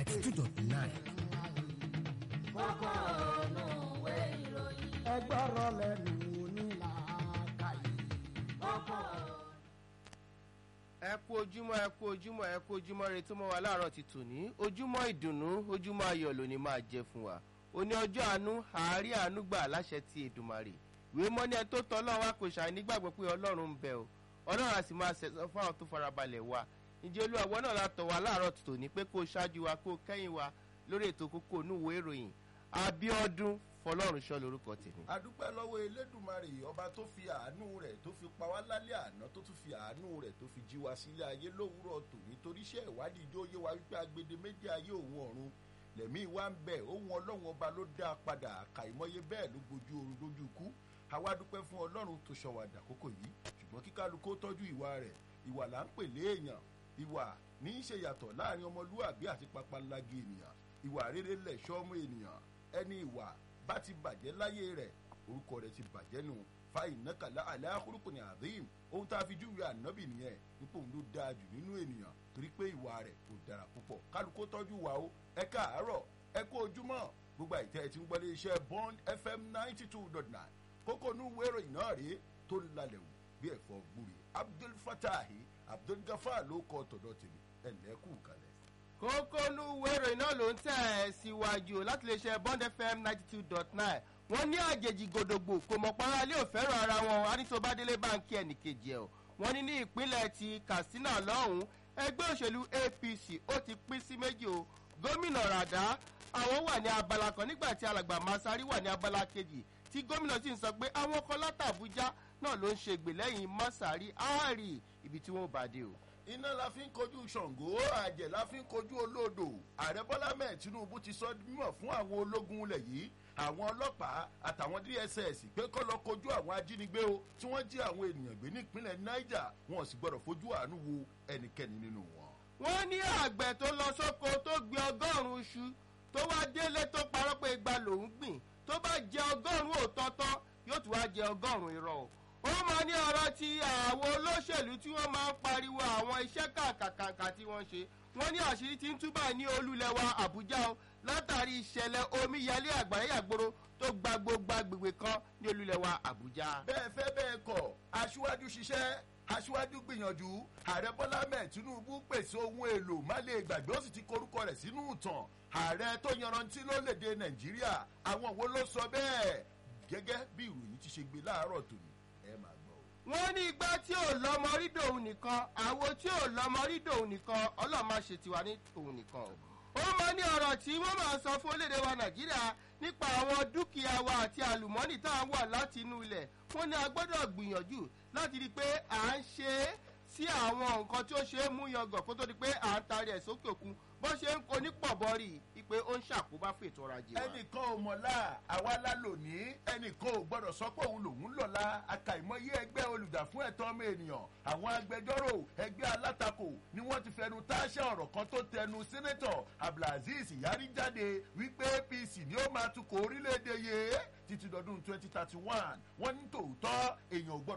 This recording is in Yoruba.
ninety two dot nine. kókó ònú ìwé ìròyìn ẹgbọ́rọ̀ lẹ́nu onílàákàyè. kókó. ẹ kú ojúmọ́ ẹ kú ojúmọ́ ẹ kú ojúmọ́ rẹ tó mọ́ wa láàárọ̀ ti tòní ojúmọ́ ìdùnnú ojúmọ́ ayọ̀ lónìí máa jẹ fún wa òní ọjọ́ àánú àárí àánú gbà láṣẹ ti èdùmàrè ìwé mọ́ni ẹ tó tọ́ ọlọ́run wa kò ṣàì nígbàgbọ́ pé ọlọ́run ń bẹ o ọlọ́run a sì máa ṣẹ̀sọ́ fún àwọn tó farabalẹ̀ wa ǹjẹ́ olúwa náà látọ̀ wa láàárọ̀ ti tòní pé kó ṣáájú wa kó kẹ́yìn wa lórí ètò kókó onúwo ìròyìn abiodun fọlọ́run ṣọ́ lórúkọ tèmi. adúpẹ́ lọ́wọ́ elédùnmarè ọba tó fi àánú rẹ̀ tó fi pa wá lálẹ́ àná tó tún fi àánú rẹ̀ tó fi jí wa sílé ayé lówùúrọ̀ tòní torí iṣẹ́ ìwádìí ijó yé wa wípé agbede méjì ayé òun ọ̀run lẹ̀mí wa ń bẹ̀ ohun ọlọ́run ọba ló dá a padà àkàìmọye bẹ́ẹ̀ ló gbojú oorun lójú ikú àwa dúpẹ́ fún ọlọ́run tó ṣọwọ́ àdàkókò yìí ṣùgbọ́n kíkálukó tọ́jú ìwà rẹ̀ ìwà là ń pè léèyàn ìwà ní í ṣe yàtọ̀ láàrin ọmọlúwàbí àti papalági ènìyàn ìwà rere lẹ̀ṣọ́ ọmọ ènìyàn ẹni ìwà bá ti bàjẹ́ láyé rẹ̀ orúkọ rẹ̀ ti bàjẹ́ nù fáyìn nákàlá aláhùrùkù ní àdéhìm ohun tá a fi júwe ànábì nìyẹn nípò òun ló dáa jù nínú ènìyàn torí pé ìwà rẹ̀ kò dára púpọ̀ kálukó tọ́jú wa o ẹ káàárọ̀ ẹ kó ojúmọ́ gbogbo àìtẹ́ ẹ ti ń gbọ́ lé iṣẹ́ bond fm ninety two dot nine kókó inú wérò iná rèé tó lalẹ̀ wò bí ẹ̀fọ́ gbúre abdul fatahi abdul gafar ló kọ́ tọ̀dọ̀ tèmi ẹ̀ lẹ́kù kalẹ̀. kókólú wérò iná ló ń tẹ̀ ẹ́ síwájú láti lè ṣe bond fm ninety two dot nine wọ́n ní àjèjì gòdògbò kò mọ̀ para ilé òfẹ́ràn ara wọn anísobádélé báńkì ẹnìkejì ẹ̀ o wọ́n ní ní ìpínlẹ̀ ti katsina lọ́hùn-ún ẹgbẹ́ òṣèlú apc ó ti pín sí méjì o gómìnà ràdá àwọn wà ní abala kan nígbà tí alàgbà masari wà ní abala kejì tí gómìnà sì ń sọ pé àwọn kan látàbújá náà ló ń ṣe gbèlẹ́yìn masari áàrì ibi tí wọ́n bá dé o iná la fi ń kojú ṣàngó àjẹ́ la fi ń kojú olódò ààrẹ bọ́lá mẹ́ẹ̀ tinubu ti sọ mímọ̀ fún àwọn ológun ilẹ̀ yìí àwọn ọlọ́pàá àtàwọn dss pé kọ́ lọ kojú àwọn ajínigbé o tí wọ́n jí àwọn ènìyàn gbé nípínlẹ̀ niger wọn ò sì gbọ́dọ̀ fojú àánú wo ẹnikẹ́ni nínú wọn. wọ́n ní àgbẹ̀ tó lọ sóko tó gbin ọgọ́rùn-ún iṣu tó wá délé tó parọ́ pé igba lòún gbìn tó bá jẹ ọgọ́rùn-ún òtọ́tọ́ yóò tún wá jẹ ọgọ́rùn-ún irọ́ o ó máa ní ọ̀rọ̀ ti àwọn olóṣèlú tí wọ́n máa ń pariwo àwọn iṣẹ́ kàkàkàkà tí wọ́n ṣe wọ́n ní àṣírí tí ń túbà ní olúlẹ̀wà àbújá o látàrí ìṣẹ̀lẹ̀ omíyalé àgbáyé àgbòrò tó gba gbogbo agbègbè kan ní olúlẹ̀wà àbújá. bẹ́ẹ̀ fẹ́ bẹ́ẹ̀ kọ̀ aṣíwájú ṣiṣẹ́ aṣíwájú gbìyànjú ààrẹ bọ́lá mẹ́ẹ̀ tinubu pèsè ohun èlò má lè gbàgbé ó sì ti korúkọ rẹ̀ sínú ìtàn ààrẹ tó yanrantí lórílẹ̀‐èdè nàìjíríà àwọn wo ló sọ bẹ́ẹ̀ gẹ́gẹ́ bí ìròyìn ti ṣe gbé láàárọ̀ tòní ẹ máa gbọ́ o. wọ́n ní igbá tí ò lọ́mọ rí dòun nìkan àwo tí ò lọ́mọ rí dòun nìkan ọlọ́run máa ṣe tiwa ní òun nìkan o. ó máa ní ọ̀rọ̀ tí wọ́n máa sọ fún orílẹ̀-èdè wa nàìjíríà nípa àwọn dúkìá wa àti àlùmọ́nì tá à ń wà láti inú ilẹ̀ wọ́n ní a gbọ́dọ̀ gbìyànjú láti rí i pé à ń ṣe é sí àwọn nǹkan tí ó ṣe é mú yangàn kó tó di pé à ń tarí ẹ̀ sókè òkun bó ṣe ń onípọ̀bọ rí i pé ó ń ṣàkóbá fún ètò ọrọ̀ ajé wa. ẹnìkan ò mọ̀lá àwa la lónìí ẹnìkan ò gbọ́dọ̀ sọ pé òun lòun lọ́la àkàìmọye ẹgbẹ́ olùgbà fún ẹ̀tọ́ ọmọ ènìyàn àwọn agbẹjọ́rò ẹgbẹ́ alátakò ni wọ́n ti fẹnu táṣà ọ̀rọ̀ kan tó tẹnu sẹ́nẹ́tọ̀ abdulaziz yari jáde wípé apc ni ó máa tukọ̀ orílẹ̀-èdè yìí títí dọdún twenty thirty one wọ́n ní tòótọ́ èèyàn ò gbọ́dọ̀